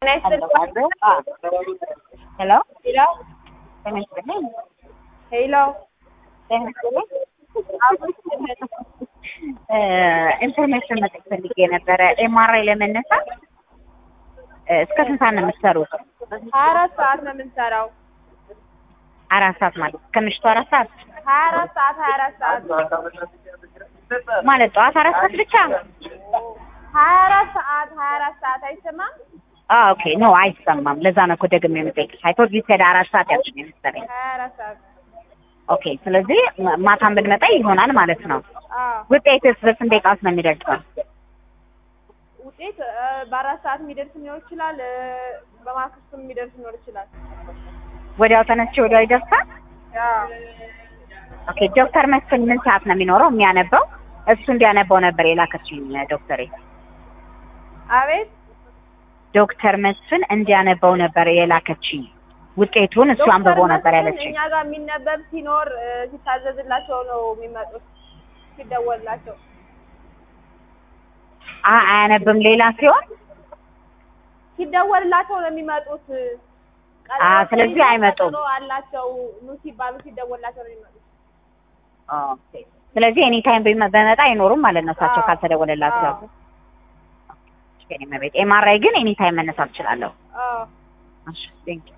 ሄሎ ሄሎ ጤና ይስጥልኝ። ሄሎ ጤና ይስጥልኝ። እ ኢንፎርሜሽን መጠየቅ ፈልጌ ነበረ። ኤምአርአይ ለመነሳት እ እስከ ስንት ሰዓት ነው የምትሰሩት? ሀያ አራት ሰዓት ነው የምንሰራው። አራት ሰዓት ማለት ከምሽቱ አራት ሰዓት ሀያ አራት ሰዓት ሀያ አራት ሰዓት ማለት ጠዋት አራት ሰዓት ብቻ? ሀያ አራት ሰዓት ሀያ አራት ሰዓት አይሰማም? አ ኦኬ ኖ አይሰማም። ለዛ ነው እኮ ደግሜ የምጠይቅሽ። አይ ቶት ዩ ሴድ አራት ሰዓት ያልሽኝ መሰለኝ። ሀያ አራት ሰዓት ኦኬ ስለዚህ ማ- ማታም ብንመጣ ይሆናል ማለት ነው። አዎ። ውጤትስ በስንት ደቂቃ ውስጥ ነው የሚደርሰው? ውጤት እ፣ በአራት ሰዓት የሚደርስ ሊኖር ይችላል። እ፣ በማግስቱም የሚደርስ ሊኖር ይችላል። ወዲያው ተነስቼ ወዲያው ይደርሳል? አዎ። ኦኬ ዶክተር መስፍን ምን ሰዓት ነው የሚኖረው የሚያነበው? እሱ እንዲያነበው ነበር የላከችኝ ዶክተሬ። አቤት ዶክተር መስፍን እንዲያነበው ነበር የላከችኝ ውጤቱን እሱ አንብቦ ነበር መስፍን ያለችኝ። እኛ ጋር የሚነበብ ሲኖር እ፣ ሲታዘዝላቸው ነው የሚመጡት ሲደወልላቸው። አ አያነብም ሌላ ሲሆን ሲደወልላቸው ነው የሚመጡት። አ፣ ስለዚህ አይመጡም። ቀጠሮ አላቸው ኑ ሲባሉ ሲደወልላቸው ነው የሚመጡት። ኦኬ ስለዚህ ኤኒ ታይም በመጣ አይኖሩም ማለት ነው እሳቸው አዎ። ካልተደወለላቸው። አዎ። ኤምአርአይ ግን ኤኒ ታይም መነሳት እችላለሁ። አዎ። እሺ ቴንክ